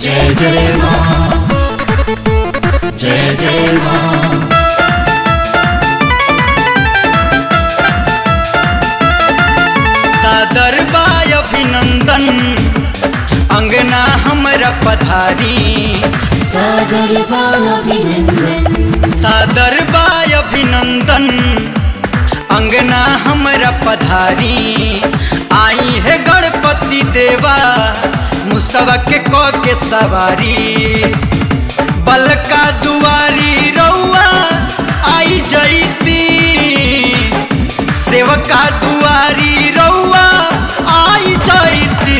जय जय माँ जय जय माँ सादर बाय अभिनंदन अंगना हमरा पधारी सागर अभिनंदन सादर बाय अभिनंदन अंगना हमरा पधारी आई है गणपति देवा मुसवा के क के सवारी बलका दुआरी रउआ आई जईती सेवका दुआरी रउआ आई जईती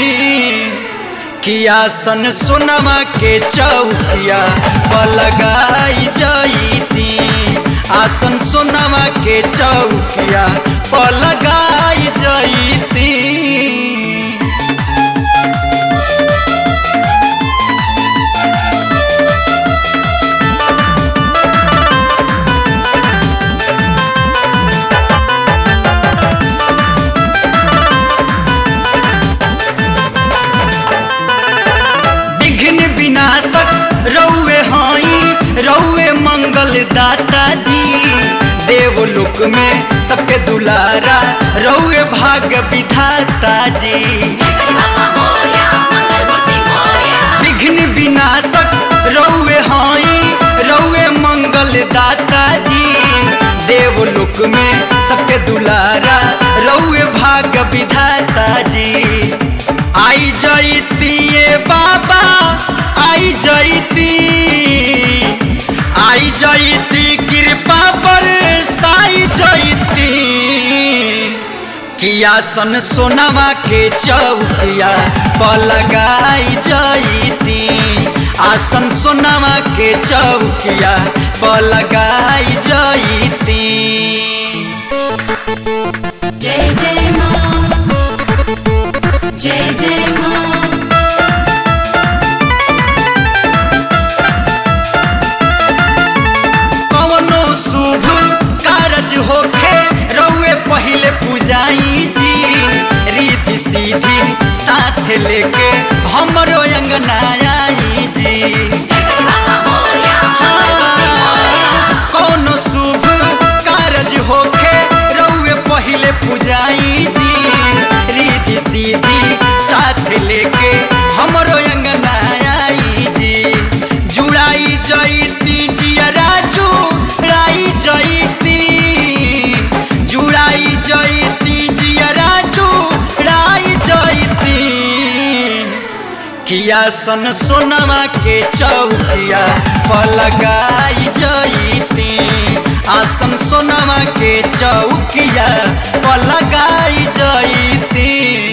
किया सन सोनमा के चौकिया पलगाई जईती आसन सोनमा के चौकिया पलगाई जईती विघ्न विनाशक रौवे हाई रौवे मंगल दाता जी देवलोक में सबके दुलारा रौवे भाग विधाता जी विघ्न विनाशक रौवे हाई रौवे मंगल दाता जी देवलोक में सबके दुलारा रौवे भाग विधाता जी आई जईती ये बाबा आई जईती आई जईती कृपा पर साई जईती किया सन सोनवा के चौकिया पलगाई जईती आसन सोनवा के चौकिया पलगाई जईती जय जय माँ जय जय माँ कवनो शुभ कारज होखे रउए पहिले पूजाई जी रीति सीधी साथ लेके हमरो अंगना आई जी कौनो शुभ कारज होखे रउए पहिले पूजाई जी रीति सीधी साथ लेके हमरो अंगना आई जी जुड़ाई जईती जियरा जुड़ाई जईती जुड़ाई जईती जियरा जुड़ाई जईती किया सन सोनमा के चौकिया पलगाई जईती आसन सोनमा के चौकिया पलगाई जईती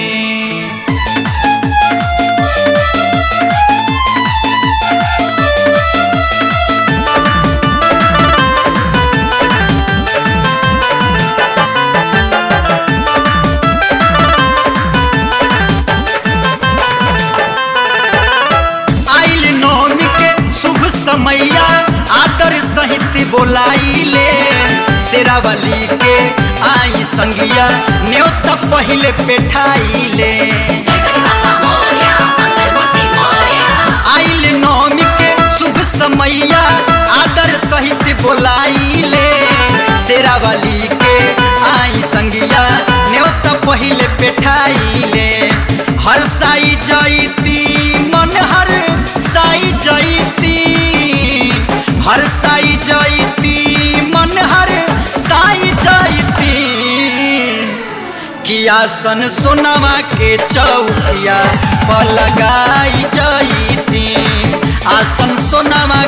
आइल नौमी के शुभ समैया आदर सहित बोलाइले शेरावली के आई संगिया न्योता पहिले पेठाइले आइल नौमी के शुभ समैया आदर सहित बोलाइले शेरावली के आई संगिया न्योता पहिले पेठाइले हर साई जईती मन हर साई जईती हर साई जईती मन हर साई जईती किया सन सोनवा के चौकिया पलगाई जईती आसन सोनवा